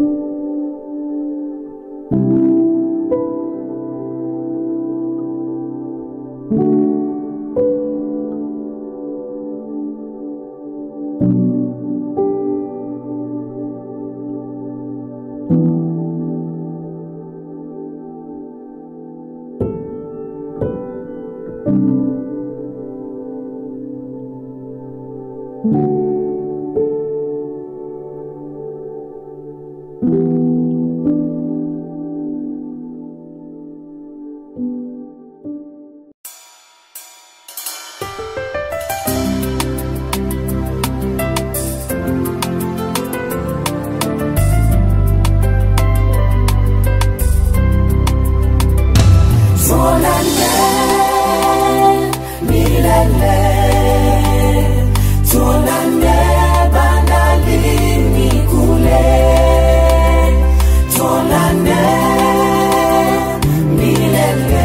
Tuonane milele, tuonane bandarini kule, tuonane milele,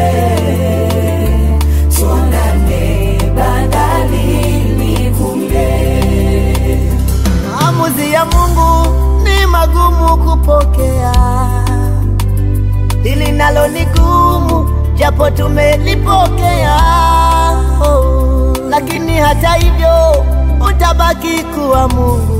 tuonane bandarini kule. Maamuzi ya Mungu ni magumu kupokea, hili nalo ni gumu, japo tumelipokea. Oh, lakini hata hivyo utabaki kuwa Mungu,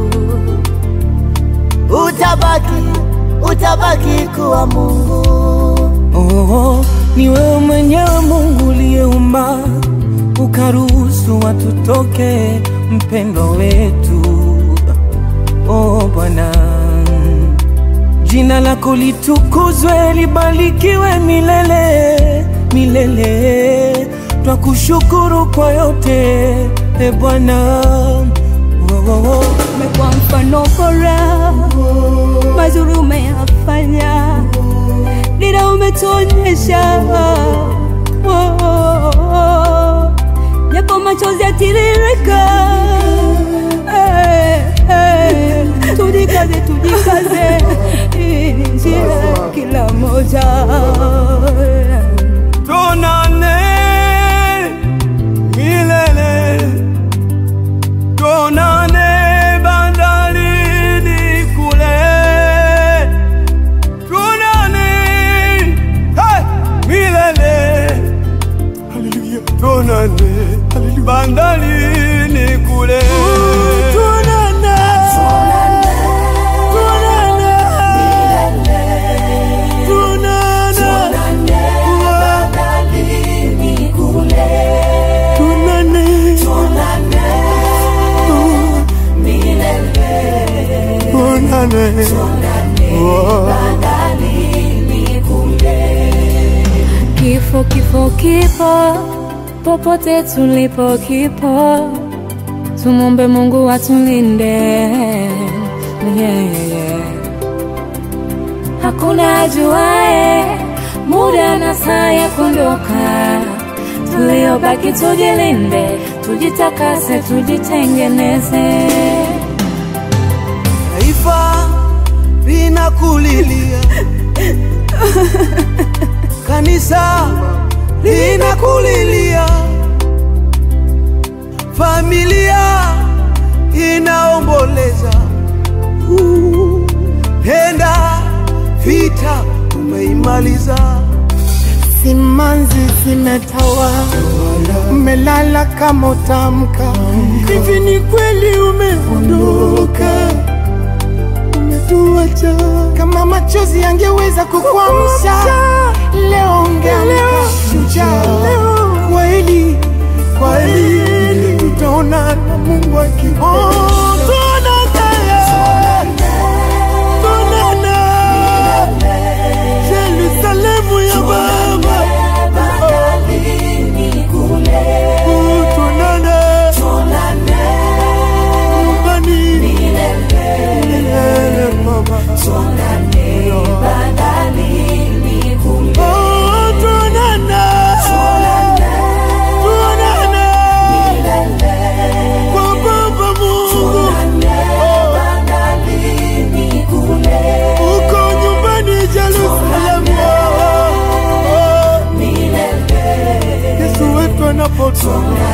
utabaki, utabaki kuwa Mungu. Oh, ni wewe mwenyewe Mungu uliyeumba ukaruhusu watu toke, mpendo wetu. Oh Bwana, jina lako litukuzwe, libarikiwe milele milele. Twakushukuru kwa yote e Bwana. Oh, oh, oh. umekuwa mfano bora, mazuri umeyafanya, dira umetuonyesha, Oh, oh, oh. japo machozi yatiririka, Eh, eh, tujikaze, tujikaze, hii ni njia ya kila moja Tuonane milele, tuonane bandarini kule, tuonane hey, milele, haleluya, tuonane bandarini kule, tuonane, tuonane, tuonane, tuonane, tuonane, Kifo, kifo, kifo, popote tulipo kipo, tumombe Mungu atulinde. Yeah, yeah, yeah. Hakuna ajuae muda na saa ya kuondoka, tuliobaki tujilinde, tujitakase, tujitengeneze. Taifa linakulilia, kanisa linakulilia, familia inaomboleza. Uh, Penda vita umeimaliza, simanzi zimetawa, umelala kama utamka. Hivi ni kweli umeondoka? umetuacha. Kama machozi yangeweza kukuamsha leo, ungeamka shujaa. Kweli kweli, tutaona na Mungu akiona. Yerusalemu ya Baba, Oh, tuonane nyumbani milele, Baba. Oh, tuonane. Tuonane. Kwa Baba Mungu. Uko nyumbani Yerusalemu. Oh, oh. Yesu wetu anapotoka